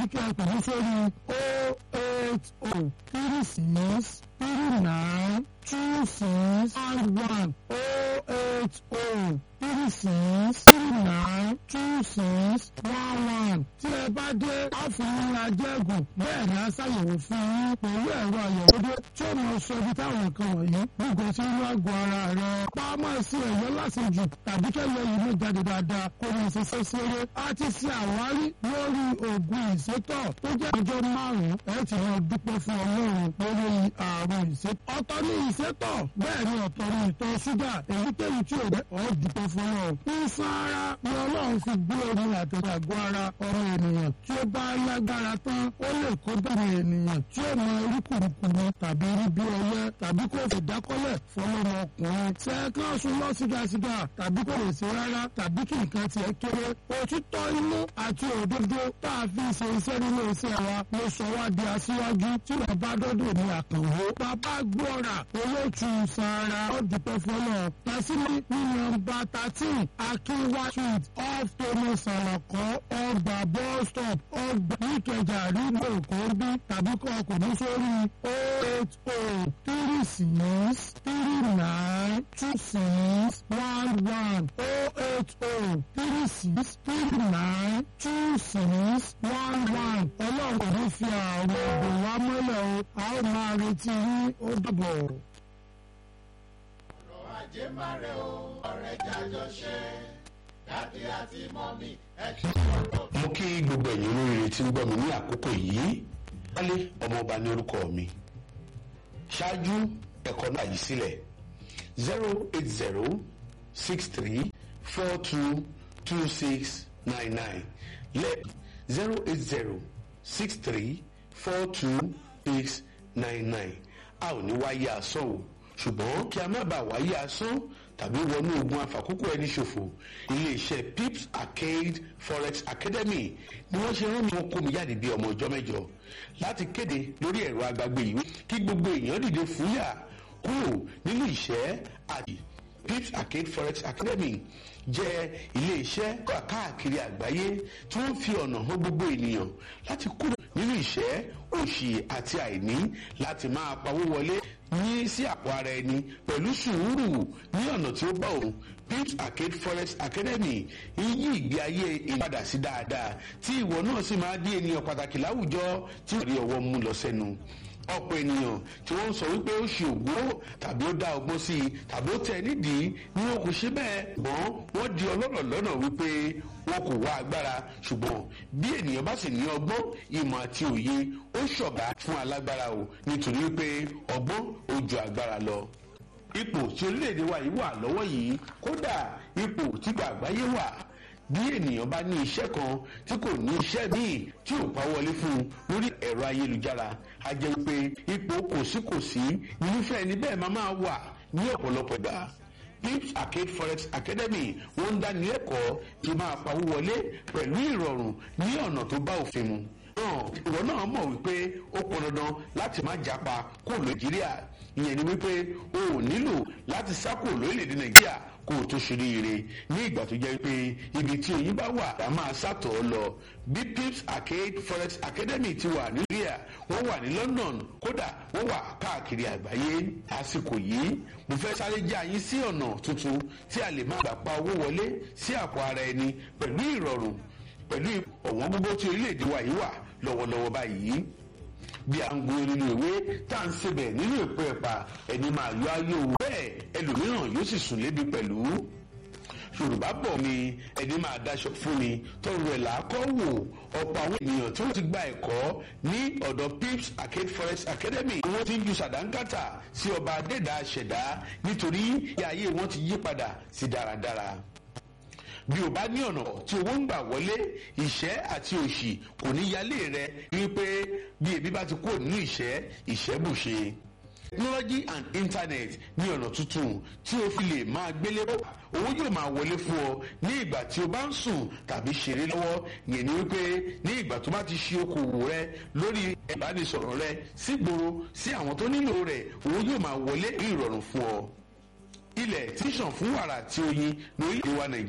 kí ẹ pè mí sórí o eight o three six three nine two six and one o eight o three six three nine two six one one. tí ẹ bá dé àfihàn ajẹ́gùn bẹ́ẹ̀ ni a ṣàyẹ̀wò fún yín pẹ̀lú ẹ̀rọ àyẹ̀wò dé tí ó máa sọ ibi táwọn nǹkan wọ̀nyí gbogbo tí ń wá gun ara rẹ̀. pamọ́ sí ẹ̀yọ́ lásìjù tàbí kẹ́lẹ́ yìí ló jáde dáadáa kó ní ṣiṣẹ́ ṣeré. a ti ṣe àwárí lórí oògùn ìsétọ̀ tó jẹ́ ọjọ́ márùn-ún ẹ̀ tí wọ́n dúpẹ́ fún ọlọ́run lórí àrùn ìsétọ̀. ọ̀tọ̀ ní ìsétọ̀ bẹ́ẹ̀ ni ọ̀tọ̀ ní ìtọ̀ ṣúgà èyíkéyìí tí ò dẹ́ ọ̀ dúpẹ́ fún ọlọ́run. ìsan ara ni ọlọ́run fi gbé omi àtẹ̀tẹ̀ àgọ́ ara ọmọ ènìyàn tí ó bá lágbára tán ó lè kó bẹ̀rẹ̀ ènìyàn tí ó mọ orí kùrùkùrù tàbí rí bí ọyẹ tàbí kò fi dákọ́lẹ̀ fọlọ́mọ ọkùnrin. sẹ́ẹ̀kan sùn lọ sígasiga tàbí kò lè ṣe rárá tàbí kí nǹkan tiẹ̀ kéré. òtítọ́ inú àti òdodo tá a fi ṣe iṣẹ́ nínú iṣẹ́ wa ló sọ wá di aṣíwájú tí wọ́n bá dọ́dọ̀ ní àkànwó. bàbá gbọ́ra olóòtú sara ọ̀dùpẹ́ fọlọ́ tàṣírí ní nọ́mbà thirteen akínwá street off thomas alakọ ọgbà bus stop ọgbà níkẹjà rígbò kòńbí tàbí kọ́ ọkùnrin sórí o eight o three six three nine two six one one o eight o three six three nine two six one one ọlọ́run kò ní fi àwọn ògùn wa mọ́lẹ̀ o a ó máa retí yín ó dìbò. ọ̀rọ̀ ajé máa rẹ̀ o ọ̀rẹ́ jájọ ṣe dádì àti mọ́mí ẹ ṣe ọ̀pọ̀. mo kí gbogbo ẹ̀yin olóríire tí ń gbọ́ mi ní àkókò yìí wálé ọmọọba ní orúkọ mi ṣáájú ẹ̀kọ́ náà yìí sílẹ̀ zero eight zero six three four two two six nine nine lẹ́ zero eight zero six three four two six nine nine a ò ní wáyé asán o ṣùgbọ́n kí a má bàa wáyé asán tàbí wọnú ogun àfàkókò ẹni ṣòfò iléeṣẹ́ pips arcade forex academy ni wọ́n ṣe rán mi wọn kó mi jáde bí ọmọ ọjọ́ mẹ́jọ láti kéde lórí ẹ̀rọ agbágbé yìí kí gbogbo èèyàn dìde fúyà kúrò nínú ìṣẹ́ àti pips arcade forex academy jẹ́ iléeṣẹ́ káàkiri àgbáyé tí wọ́n fi ọ̀nà hàn gbogbo ènìyàn láti kúrò nínú ìṣẹ́ òṣì àti àìní láti máa pawó wọlé ní sí àpò ara ẹni pẹ̀lú sùúrù ní ọ̀nà tí ó bá òun pips arcade forex academy ń yí ìgbé ayé ìpadà sí dáadáa tí ìwọ náà sì máa di ènìyàn pàtàkì láwùjọ tí ò rí ọwọ́ mú lọ sẹ́nu ọ̀pọ̀ ènìyàn tí wọ́n ń sọ wípé ó ṣe ògbó tàbí ó dá ọgbọ́n sí i tàbí ó tẹ̀ nídìí ni wọn kò ṣe bẹ́ẹ̀ mọ́ wọ́n di ọlọ́rọ̀ lọ́nà wípé wọn kò wá agbára ṣùgbọ́n bí ènìyàn bá sì ní ọgbọ́n ìmọ̀ àti òye ó ṣọ̀gá fún alágbára o nítorí wípé ọgbọ́n ó ju agbára lọ ipò tí orílẹ̀-èdè wa yìí wà lọ́wọ́ yìí kódà ipò tí gbàgbáyé wà bí ènìyàn bá ní iṣẹ́ kan tí kò ní iṣẹ́ míì tí ò pa wọlé fún un lórí ẹ̀rọ ayélujára a jẹ́ pé ipò kòsíkòsí irúfẹ́ ẹni bẹ́ẹ̀ máa máa wà ní ọ̀pọ̀lọpọ̀ ìgbà pips arcade forex academy wọ́n ń dáni lẹ́kọ̀ọ́ tí máa pawó wọlé pẹ̀lú ìrọ̀rùn ní ọ̀nà tó bá òfin mu náà ìwọ náà mọ̀ wípé ó pọn dandan láti má japa kó nàìjíríà ìyẹn ni wípé o ò nílò láti sá kúrò lórílẹ̀‐èdè nàìjíríà kó o tó ṣoríire ní ìgbà tó jẹ́ pé ibi tí oyin bá wà á máa sàtọ̀ ọ́ lọ bí pips arcade forex academy ti wà ní nàìjíríà wọ́n wà ní london kódà wọ́n wà káàkiri àgbáyé àsìkò yìí mo fẹ́ sáré jẹ́ àyín sí ọ̀nà tuntun tí a lè máa gbà pa owó wọlé sí àpò ara ẹni pẹ̀lú ìrọ̀rùn pẹ̀lú ọ̀wọ́n gbogbo tí orílẹ̀-èdè wa yìí wà lọ́wọ́lọ́wọ́ báyìí bí a ń gun nínú ìwé tá à ń sebẹ̀ nínú ìpò ẹ̀pà ẹni máa yọ ayé òwò bẹ́ẹ̀ ẹlòmíràn yóò sì sùn lébi pẹ̀lú yorùbá bọ̀ ni ẹni máa daṣọ fún ni tọrọ ẹ̀ làákọ́ wò ọ̀pọ̀ àwọn ènìyàn tí wọ́n ti gba ẹ̀kọ́ ní ọ̀dọ̀ pips arcade forex academy wọ́n ti ń ju sàdánkátà sí ọba adẹ́dà ṣẹ̀dá nítorí ìyá ayé wọn ti yí padà sí dáradára bí o bá ní ọ̀nà tí owó ń gbà wọlé ìṣẹ́ àti òṣì kò ní yálé rẹ wípé bí ebi bá ti kúrò nínú ìṣẹ́ ìṣẹ́ bùṣe. technology and internet ní ọ̀nà tuntun tí o fi lè máa gbélé bó owó yóò máa wọlé fún ọ ní ìgbà tí o bá ń sùn tàbí ṣeré lọ́wọ́ yẹn ni wípé ní ìgbà tó bá ti ṣe okòwò rẹ lórí ìbánisọ̀rọ̀ rẹ sígboro sí àwọn tó nílò rẹ̀ owó yóò máa wọlé ní ìrọ̀rùn fún ọ ilẹ̀ tíṣàn fún wàrà tí oyin lórí ìwà nàìjíríà.